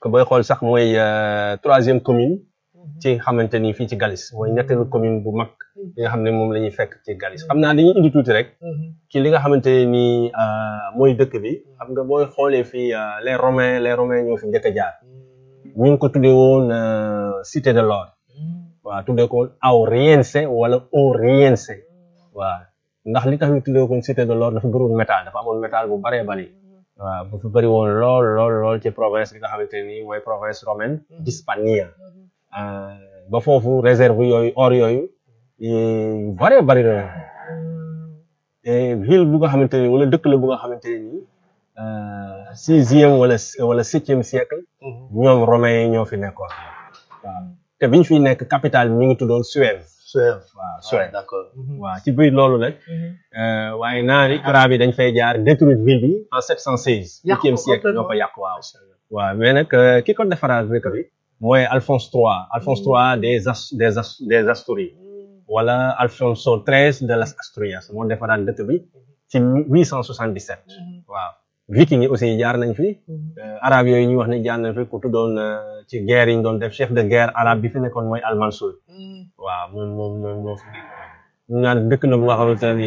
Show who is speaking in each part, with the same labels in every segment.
Speaker 1: que booy xool sax mooy troisième commune ci xamante ni fii ci Galis mooy ñetteelu commune bu mag li nga xam ne moom la ñuy fekk ci Galis xam naa dañuy indi tuuti rek ci li nga xamante ni mooy dëkk bi xam nga booy xoolee fii les romains les romains ñoo fi njëkk a jaar ñu ngi ko tuddee woon cité de l'or waaw tuddee ko Auriense wala Oriense waaw ndax li tax ñu tuddee ko cité de l'or dafa bëriwoon métal dafa amoon métal bu bëree bëri waaw bu fi bëri woon lool lool lool ci province bi nga xamante ni mooy province romaine d'Hispania ba foofu réserve yooyu or yooyu bëree bëri la ville bu nga xamante ni wala dëkk la bu nga xamante ni sixième wala wala septième siècle ñoom romains yi ñoo fi nekkoon waaw te biñ fiy nekk capitale bi ñu ngi tuddoon Suève
Speaker 2: Suève
Speaker 1: waaw Suève
Speaker 2: d'accord
Speaker 1: waaw ci biir loolu nag waaye naari arab yi dañ fay jaar détruire ville bi en 716 huitième siècle ñoo ko yàq waaw waaw mais nag ki ko defaraat dëkk bi mooy Alphonse III Alphonse III des as des as des Asturies wala Alfonso XIII de las Asturias moo defaraat dëkk bi ci 877 waaw viking yi aussi jaar nañ fi arab yooyu ñu wax ne jaar nañ fi ku tuddoon ci guerre yi ñu doon def chef de guerre arabe bi fi nekkoon mooy Al-Mansour waaw moom moom moom moo fi ñu naan dëkk la bu nga xamante ne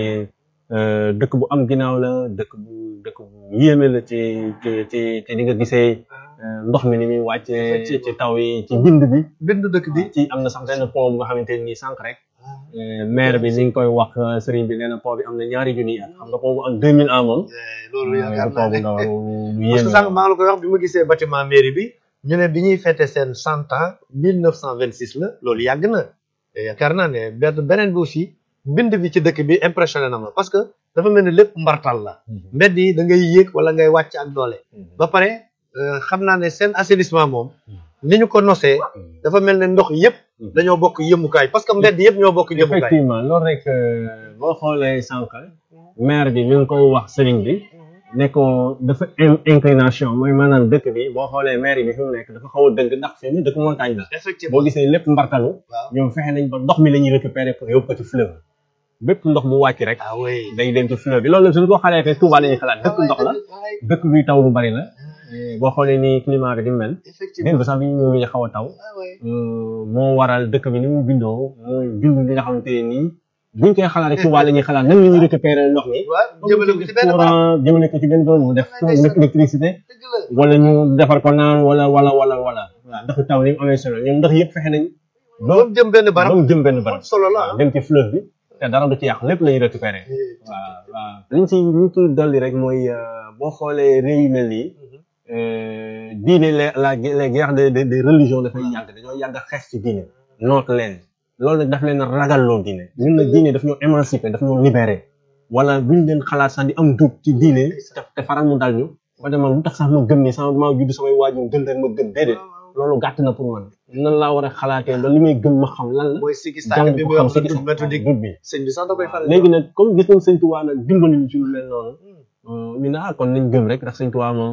Speaker 1: dëkk bu am ginnaaw la dëkk bu dëkk bu yéeme la ci ci ci ci di nga gisee ndox mi ni muy wàcce ci ci taw yi ci bind bi
Speaker 2: bind dëkk bi
Speaker 1: ci am na sax benn pont bu nga xamante ni sànq rek maire bi ni nga koy wax sëriñ bi nee na pont bi am na ñaari junni at xam nga pont bu am deux mille ans moom
Speaker 2: loolu yaakaar naa
Speaker 1: pont bu
Speaker 2: ne
Speaker 1: ndaw lu
Speaker 2: parce
Speaker 1: yéeme
Speaker 2: que sànq maa ngi la koy wax bi ma gisee bâtiment mairie bi ñu ne bi ñuy fêté seen cent ans mille neuf cent vingt six la loolu yàgg na te yaakaar naa ne benn beneen bi aussi mbind bi ci dëkk bi impressionné na ma parce que dafa mel ni lépp mbartal la mbedd yi da ngay yéeg wala ngay wàcc ak doole ba pare euh, xam naa ne seen assainissement moom ni ñu ko nosee dafa mel ne ndox yëpp dañoo bokk yëmukaay parce que mbedd yëpp ñoo bokk yëmukaay
Speaker 1: effectivement loolu rek boo xoolee sànq maire bi mi ngi koy wax sëriñ bi ne ko dafa in- inclination mooy maanaam dëkk bi boo xoolee maire bi fi mu nekk dafa xaw a dëgg ndax fi mu dëkk montagne la
Speaker 2: effectivement
Speaker 1: boo gisee lépp mbartalu
Speaker 2: waaw
Speaker 1: ñoom fexe nañ ba ndox mi la ñuy récupérer pour yóbbu ko ci fleuve bépp ndox bu wàcc rek
Speaker 2: ah oui
Speaker 1: day dem ci fleuve bi loolu la suñu ko xalaatee Touba la ñuy xalaat dëkk ndox la dëkk bi taw bu bari la boo xoolee ni climat bi di mel
Speaker 2: effectivement
Speaker 1: démb sax bi ñu ñëwee xaw a taw
Speaker 2: ah oui
Speaker 1: moo waral dëkk bi ni mu bindoo mooy bind li nga xamante ne nii buñ koy xalaat rek Touba la ñuy xalaat nan la ñuy récupérer ndox mi
Speaker 2: waaw jëmale ko ci benn barab
Speaker 1: courant jëmale ko ci benn bërëb mu def électricité
Speaker 2: dëgg la
Speaker 1: wala ñu defar ko naan wala wala wala wala waaw ndax taw ni mu amee solo ñoom ndax yëpp fexe nañ ba
Speaker 2: ba mu jëm benn barab
Speaker 1: ba mu jëm benn barab
Speaker 2: solo la
Speaker 1: waaw dem ci fleuve bi te dara du ci yàq lépp la ñuy récupérer waaw waaw liñ ci liñ ci dolli rek mooy boo xoolee réew yu mel nii diine la la les guerres de de de religion dafay yàgg dañoo yàgg a xeex ci diine noot leen loolu nag daf leen a ragal loo diine ñun nag diine daf ñoo émancipé daf ñoo libéré wala buñ leen xalaat sax di am dugg ci diine te te faral mu dal ñu ba demal lu tax sax ma gëm ni sama maa judd samay waajur gën rek ma gëm déedéet loolu gàtt na pour man nan laa war a xalaatee ba li may gëm ma xam lan la
Speaker 2: mooy sikki
Speaker 1: jàng
Speaker 2: sàkk bi
Speaker 1: ko
Speaker 2: muy
Speaker 1: xam
Speaker 2: wax
Speaker 1: si
Speaker 2: la dugg méthodique
Speaker 1: dut bi
Speaker 2: sëñ bi sax da koy faral
Speaker 1: léegi nag comme gis nañ sëñ Tuubaa nag dimbali ñu ci lu leen noonu ñu ne ah kon nañ gëm rek ndax sëñ Tuubaa moom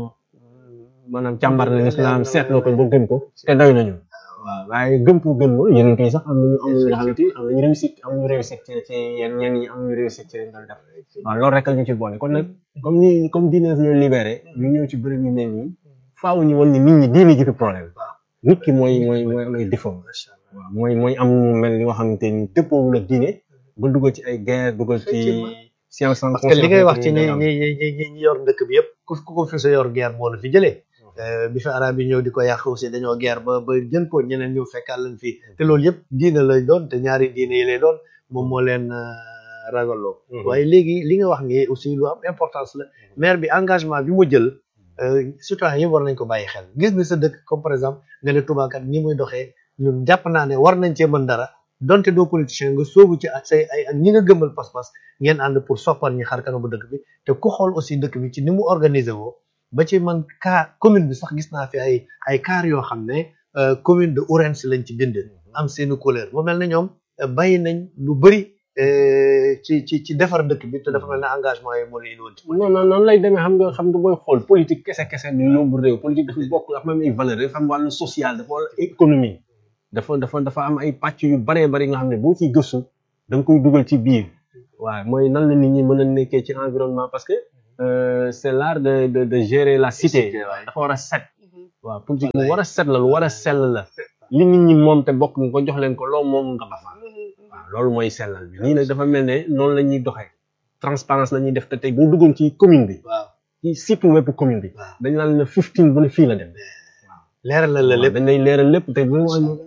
Speaker 1: maanaam càmbar na lislaam seetloo ko ba gëm ko te doy nañu waaw waaye gëm pour gëm loolu yeneen yi sax am nañu am nañu nga xamante ni am nañu réussite am nañu réussite ci ci yenn ñenn ñi am nañu réussite ci leen doon def waaw loolu rek la ñu ci boole kon nag comme ni comme diine daf ñoo libéré ñu ñëw ci bërëb yu mel nii faaw ñu wan ni nit ñi diine ji fi problème nit ki mooy mooy mooy mooy défaut waaw mooy mooy am mu mel ni nga xamante ni dëppoowul ak diine ba dugal ci ay guerre dugal ci science sans
Speaker 2: parce que li ngay wax ci ñi
Speaker 1: conscience
Speaker 2: ñi ñi ñi ñi ñi yor dëkk bi yëpp ku ku ko fi sa yor guerre moo la fi jëlee bi fi arab yi ñëw di ko yàq aussi dañoo guerre ba ba jën ko ñeneen ñëw fekkaat leen fii te loolu yëpp diine lay doon te ñaari diine yi lay doon moom moo leen euh, ragalloo
Speaker 1: Mhm.
Speaker 2: waaye léegi li nga wax ni aussi lu am importance la maire bi engagement bi mu jël euh, citoyen yëpp war nañ ko bàyyi xel gis ni sa dëkk comme par exemple nga ne Touba kat ni muy doxee ñun jàpp naa ne war nañ cee mën dara donte doo politicien nga soobu ci ak say ay ak ñi nga gëmmal pas-pas ngeen ànd pour soppal ñi xar kanamu dëkk bi te ku xool aussi dëkk bi ci ni mu organisé woo ba ci man car commune bi sax gis naa fi ay ay car yoo xam ne euh, commune de Ourense lañ ci bind am seeni couleur mu mel ne ñoom euh, bàyyi nañ lu bëri euh, ci ci ci defar dëkk bi te dafa mel ne engagement yi moo leen indi woon ci
Speaker 1: non non noonu lay demee xam nga xam nga booy xool politique kese kese du yóbbu réew politique dafa bokk dafa am ay valeur dafa am wàllu social dafa wàllu économie dafa dafa dafa am ay pàcc yu baree bari nga xam ne boo ciy gëstu da nga koy dugal ci biir waaw mooy nan la nit ñi mën a nekkee ci environnement parce que euh, c'est l'art de de de gérer la cité dafa war a set waaw politique lu war a set la lu war a sell la li nit ñi moom te bokk nga ko jox leen ko loo moom nga ba fa waaw loolu mooy sellal bi nii nag dafa mel ne noonu la ñuy doxee transparence la ñuy def te tey bu ñu duggoon ci commune bi
Speaker 2: waaw
Speaker 1: ci site web commune bi
Speaker 2: waaw
Speaker 1: dañ naan la 15 bu ne fii la dem
Speaker 2: leeral la la lépp
Speaker 1: dañ lay leeral lépp te bu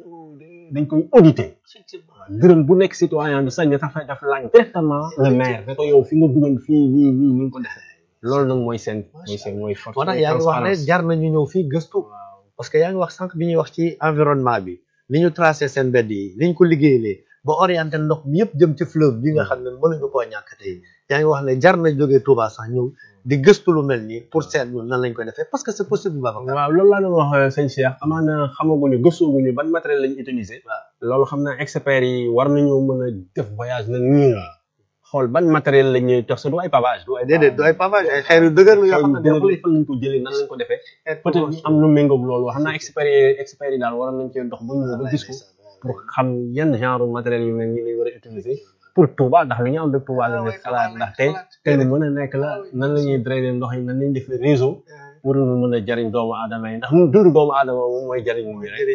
Speaker 1: dañ koy auditer dërëm bu nekk citoyen bi sañ na sax daf laaj directement le maire ne ko yow fi nga duggoon fii nii nii ni nga ko defee loolu nag mooy seen mooy seen mooy force
Speaker 2: moo tax yaa ngi wax ne jar nañu ñëw fii gëstu parce que yaa ngi wax sànq bi ñuy wax ci environnement bi ni ñu tracé seen mbedd yi ni ñu ko liggéeyee ba orienté ndox mi yëpp jëm ci fleuve bi nga xam ne mënuñu koo ñàkk tey yaa ngi wax ne jar na jógee Touba sax ñëw di gëstu lu mel nii pour seet ñu nan lañ koy defee parce que c'est possible Babacar
Speaker 1: waaw loolu laa doon wax sëñ Cheikh amaana xamaguñu gëstooguñu ban matériel lañu utiliser loolu xam naa experts yi war nañu mën a def voyage nag ñëw xool ban matériel la ñuy tax sa du ay pavage du ay
Speaker 2: déedéet du ay pavage ay xeer yu dëgër la yoo xam ne
Speaker 1: dëgër fan lañ ko jëlee nan lañ ko defee peut-être ñu am lu méngoog loolu xam naa experts yi experts yi daal war nañ cee dox ba ñëw ba gis ko pour xam yan genre matériel yu mel nii lay war a utiliser pour Touba ndax li ñu am de Touba la nekk xalaat ndax tey tey lu mën a nekk la nan la ñuy drainer ndox yi nan lañuy def réseau pour mu mën a jariñ doomu aadama yi ndax mu dundu doomu aadama moom mooy jariñ bi rek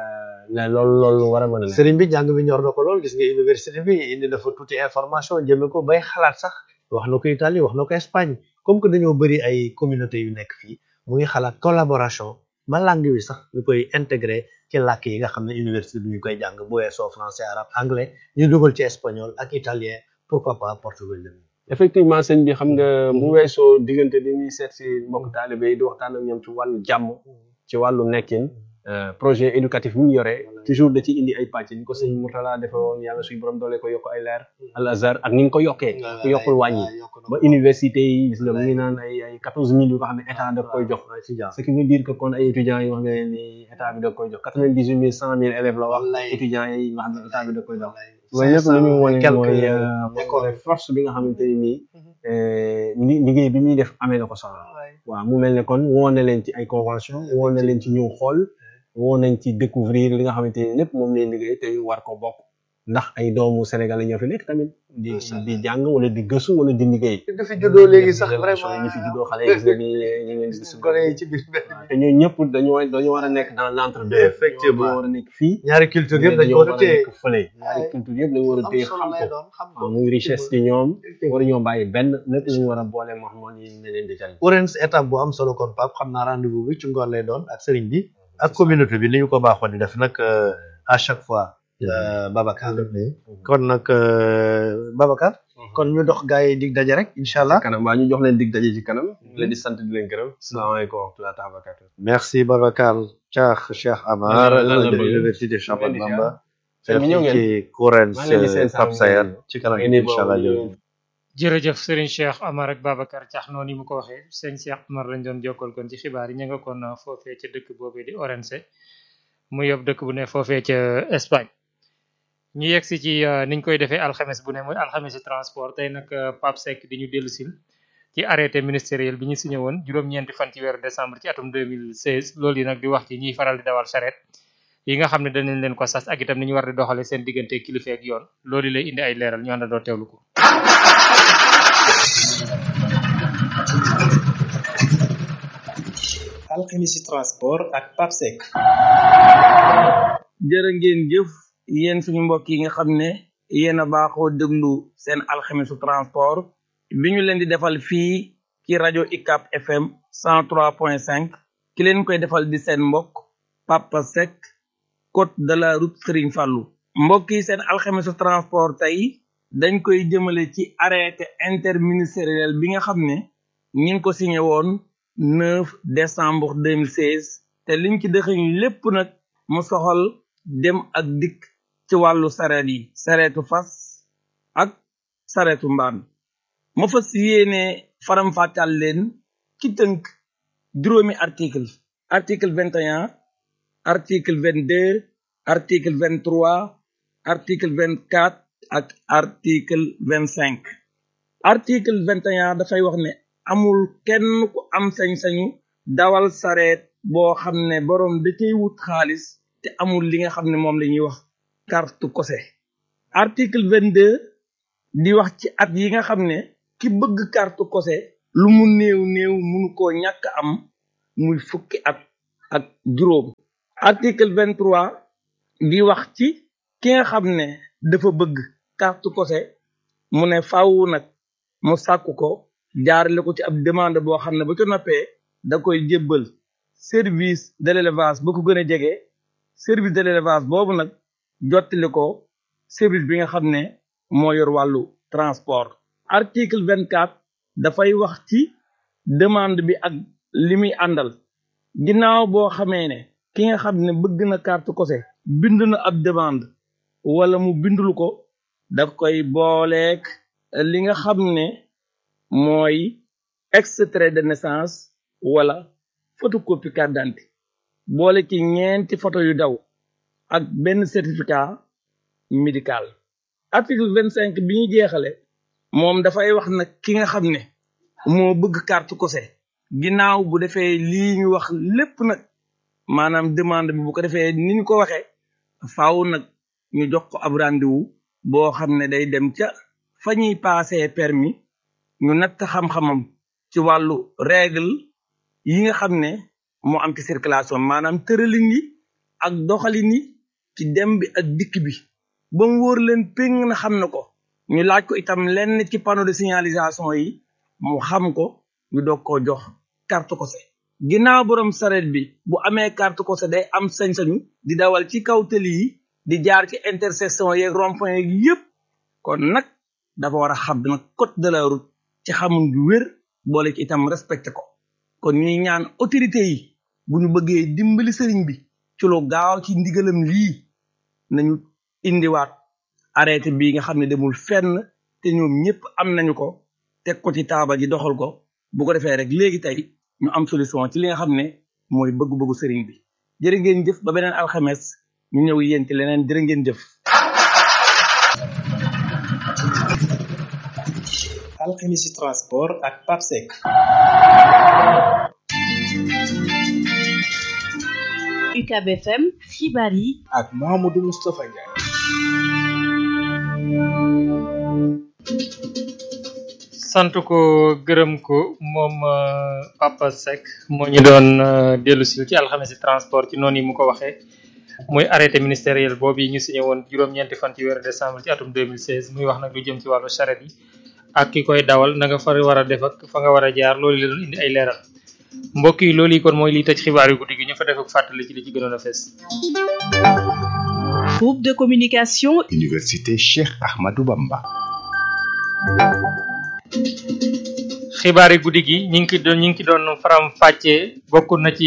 Speaker 1: ne loolu loolu war a mën a nekk
Speaker 2: sëriñ bi jàng bi ñor na ko lool gis nga université bi indi dafa tuuti information jëme ko bay xalaat sax wax na ko Italie wax na ko Espagne comme que dañoo bëri ay communauté yu nekk fii mu ngi xalaat collaboration ba langue bi sax ñu koy intégré ci làkk yi nga xam ne université bi ñu koy jàng bu weesoo français arabe anglais ñu dugal ci espagnol ak italien pourquoi pas portugais
Speaker 1: effectivement sëñ bi xam nga bu weesoo diggante li ñuy seet si mbokk taalibe yi di waxtaan ak ñoom ci wàllu jàmm ci wàllu nekkin projet éducatif bi mu yore toujours da ci indi ay pàcc ni ko sëñ Mourtala defe woon yàlla suy borom doole ko yokk ay leer al azhar ak ni nga ko yokkee ku yokkul wàññi ba université yi gis nga mu ngi naan ay ay quatorze mille yu nga xam ne état da koy jox ce qui veut dire que kon ay étudiants yi nga xam ne ni état bi da koy jox quatre vingt dix huit mille cent mille élèves la wax étudiants yi nga xam ne état bi da koy jox loolu lépp lu muy wane mooy mooy force bi nga xamante ni nii liggéey bi ñuy def amee na ko solo waaw mu mel ne kon woo na leen ci ay convention woo na leen ci ñëw xool woo nañ ci découvrir li nga xamante ni lépp moom lay liggéey te war ko bokk ndax ay doomu Sénégal ñoo fi nekk tamit di di jàng wala di gëstu wala di liggéey
Speaker 2: du fi juddoo léegi sax vraiment
Speaker 1: ñi fi juddoo xale yi gis nga ni ñu ngi leen di gis
Speaker 2: gone yi ci biir
Speaker 1: te ñooñu ñëpp dañoo dañoo war a nekk dans l'entre-deux
Speaker 2: effectivement
Speaker 1: dañoo war a nekk fii
Speaker 2: ñaari culture yëpp dañu war a téye
Speaker 1: nekk fële ñaari culture yëpp dañu war a téye xam ko waaw muy richesse ci ñoom war ñoo bàyyi benn lépp lañu war a boole moo xam ne ne leen di jariñ
Speaker 2: Orange étape bu am solo kon Pape xam naa rendez-vous bi ci ngoon lay doon ak sëriñ bi ak communauté bi ni ñu ko baaxoon di def nag à chaque fois Babacar kon nag Babacar kon ñu dox gaa yi dig daje rek incha allah
Speaker 1: kanam waa ñu jox leen dig daje ci kanam leen di sant di leen gërëm salaamaaleykum wa rahmatulah tabarakatu
Speaker 2: merci Babacar Cheikh Cheikh Amar de l'université Cheikh Ahmadou Bamba ci Orange Pape Sayar ci kanam incha allah jërëjëf
Speaker 3: jërëjëf Serigne Cheikh Amar ak Babacar Thiax noonu yi mu ko waxee sëñ Cheikh Amar lañ doon jokkal kon ci xibaar yi ñu nga kon foofee ca dëkk boobee di Orense mu yob dëkk bu ne foofee ca Espagne ñu yegg si ci niñ koy defee alxames bu ne muy alxames transport tey nag Pape Seck di ñu dellu sil ci arrêté ministériel bi ñu signé woon juróom-ñeenti fan ci weeru décembre ci atum 2016 loolu yi nag di wax ci ñiy faral di dawal charrette yi nga xam ne danañ leen ko sas ak itam ni ñu war di doxale seen diggante kilifa ak yoon loolu lay indi ay leeral ñu àndandoo teewlu ko
Speaker 4: alxemisi transport ak Pape Seck
Speaker 5: jërë ngeen jëf yéen suñu mbokk yi nga xam ne yéen a baaxoo déglu seen alxemisu transport bi ñu leen di defal fii ci rajo ICAP FM 103.5 ki leen koy defal di seen mbokk Papa Seck côte de la route Serigne Fallou mbokk yi seen alxemisu transport tey dañ koy jëmale ci arrêté interministériel bi nga xam ne ñi ngi ko signé woon 9 décembre 2016 te liñ ci dëxëñ lépp nag mu soxal dem ak dikk ci wàllu sareet yi sareetu fas ak sareetu mbaan ma fas yéene faram-fàccal leen ci tënk juróomi article article 21 article 22 article 23 article 24 ak article 25 article 21 dafay wax ne amul kenn ku am sañ-sañu dawal sareet boo xam ne boroom da cay wut xaalis te amul li nga xam ne moom la ñuy wax carte kose article 22 di wax ci at yi nga xam ne ki bëgg carte kose lu mu néew néew munu koo ñàkk am muy fukki at ak juróom article vingt trois di wax ci ki nga xam ne dafa bëgg carte kose mu ne faaw nag mu sàkku ko jaarale ko ci ab demande boo xam ne ba ca noppee da koy jébbal service de l'élevage ba ko gën a jege service de l'élevage boobu nag jottali ko service bi nga xam ne moo yor wàllu transport article vingt quatre dafay wax ci demande bi ak li muy àndal ginnaaw boo xamee ne ki nga xam ne bëgg na carte kose bind na ab demande wala mu bindul ko daf koy booleek li nga xam ne mooy extrait de naissance wala photocopie carte d'identité boole ci ñeenti photo yu daw ak benn certificat médical article vingt cinq bi ñu jeexale moom dafay wax nag ki nga xam ne moo bëgg carte kose ginnaaw bu defee lii ñu wax lépp nag maanaam demande bi bu ko defee ni ñu ko waxee faaw nag ñu jox ko ab rendez-vous boo xam ne day dem ca fa ñuy passé permis ñu natt xam-xamam ci wàllu règle yi nga xam ne moo am ci circulation maanaam tëralin yi ak doxalin yi ci dem bi ak dikk bi ba mu wóor leen péng na xam na ko ñu laaj ko itam lenn ci panneau de signalisation yi mu xam ko ñu doog koo jox carte kose ginnaaw borom saret bi bu amee carte kose day am sañ-sañu di dawal ci kaw tëli yi di jaar ci intersection yeeg rond-point yeeg yépp kon nag dafa war a xam nag code de la route ci xamun ju wér boole ci itam respecté ko kon ñuy ñaan autorité yi bu ñu bëggee dimbali sëriñ bi ci lu gaaw ci ndigalam lii nañu indiwaat arrêté bii nga xam ne demul fenn te ñoom ñëpp am nañu ko teg ko ci taabal ji doxal ko bu ko defee rek léegi tey ñu am solution ci li nga xam ne mooy bëgg-bëggu sëriñ bi jërë ngeen jëf ba beneen alxames ñu ñëw yéen ci leneen jërë ngeen jëf
Speaker 4: alxemisi transport ak papsec
Speaker 6: UCAB FM xibaar yi
Speaker 4: ak Mahamadou Moustapha Ndiaye
Speaker 3: sant ko gërëm ko moom Papa Seck moo ñu doon dellu si ci alxamisi transport ci noonu yi mu ko waxee muy arrêté ministériel boobu yi ñu signé woon juróom-ñeenti fan ci weeru décembre ci atum 2016 muy wax nag lu jëm ci wàllu charrette yi ak ki koy dawal na nga fa war a def ak fa nga war a jaar loolu la doon indi ay leeral mbokk yi loolu yi kon mooy liy tëj xibaar yu guddi gi ñu fa def ak fàttali ci li ci gënoon a fees.
Speaker 6: groupe de communication
Speaker 7: Université Cheikh Ahmadou Bamba.
Speaker 3: xibaar yi guddi gi ñu ngi ki doon ñu ngi ki doon faram fàccee bokk na ci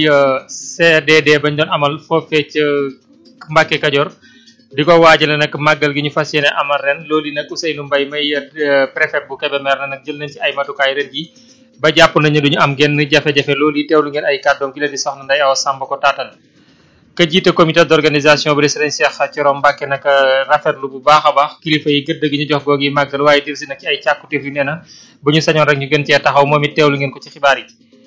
Speaker 3: CDD bañ doon amal foofee ca Mbacke Kajoor di ko waajale nag màggal gi ñu fas yéene amal ren loolu nag Ousseynou Mbaye may préfet bu Kébémer na nag jël nañ ci ay matukaay ren ji ba jàpp nañu duñu am genn jafe-jafe loolu yi teewlu ngeen ay kàddoom ki la di soxna Ndeye Awa Samb ko taatal ka jiite comité d'organisation bi di Serigne Cheikh Thioro Mbacke nag rafetlu bu baax a baax kilifa yi gëdd gi ñu jox googi màggal waaye dir si nag ci ay càkkutéef yu nee na bu ñu sañoon rek ñu gën cee taxaw moom it teewlu ngeen ko ci xibaar yi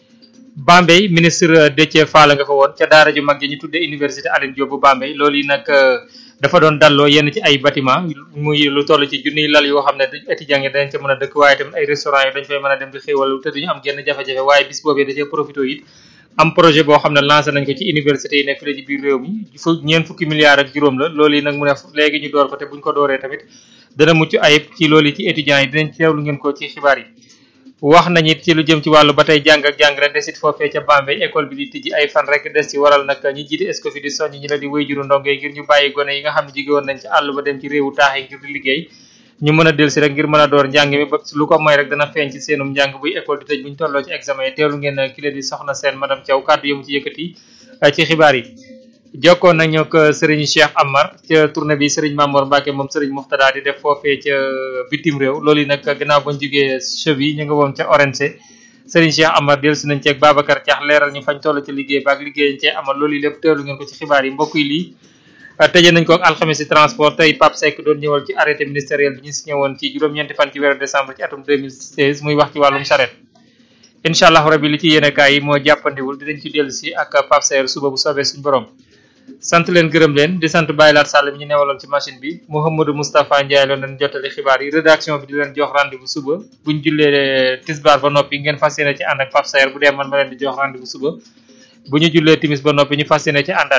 Speaker 3: Bambey ministre Déthié Fall nga fa woon ca daara ju mag ji ñu tuddee université Alioune Diop bu Bambey loolu yi nag dafa doon dalloo yenn ci ay bâtiment muy lu toll ci junniy lal yoo xam ne étudiants yi dañ ca mën a dëkk waaye tamit ay restaurant yi dañ fay mën a dem di xéewal te duñu am genn jafe-jafe waaye bis boobee da cee profité it am projet boo xam ne lancé nañ ko ci université yi nekk fii ci biir réew mi fu ñeent fukki milliards ak juróom la loolu yi nag mu ne léegi ñu door ko te buñ ko dooree tamit dana mucc ayib ci loolu ci étudiants yi dinañ teewlu ngeen ko ci xibaar yi wax nañ it ci lu jëm ci wàllu ba tey jàng ak jàngale desit foofee ca Bambey école bi di tijji ay fan rek des ci waral nag ñi jiite Escoffier di soññ ñi la di wéy juru ndongo yi ngir ñu bàyyi gone yi nga xam ne jóge woon nañ ci àll ba dem ci réewu taax yi ngir di liggéey ñu mën a dellu si rek ngir mën a door njàng mi ba lu ko mooy rek dana feeñ ci seenum njàng buy école di tëj buñ tolloo ci examen yi teelu ngeen ki la di soxna seen madame Thiaw kàddu yëmu ci yëkkati ci xibaar yi jokkoon nañu ak Serigne Cheikh Amar ca tournée bi Serigne Mamour Mbacke moom Serigne Muxtada di def foofee ca bitim réew loolu yi nag gannaaw bañ jógee cheville ñu nga woon ca Orense Serigne Cheikh Amar dellu si nañ ceeg Babacar Thiax leeral ñu fañ toll ci liggéey baak liggéey cee amal loolu yi lépp teelu ngeen ko ci xibaar yi mbokk yi lii tëjee nañ ko ak alxames transport tey Pape Seck doon ñëwal ci arrêté ministériel bi ñu signé woon ci juróom-ñeenti fan ci weeru décembre ci atum 2016 muy wax ci wàllum charrette incha allah rabi li ci yéenekaay yi moo jàppandiwul dinañ ci dellu si ak Pape Seck suba bu soobee suñu borom sant leen gërëm leen di sant Baye Laat Sall mi ñu newaloon ci machine bi Mouhamadou Moustapha Ndiaye loon leen jottali xibaar yi rédaction bi di leen jox rendez-vous suba buñ jullee tisbaar ba noppi ngeen fas yéene ci ànd ak Pape Seck bu dee man ma leen di jox rendez-vous suba bu ñu jullee timis ba noppi ñu fas yéene ci àndaat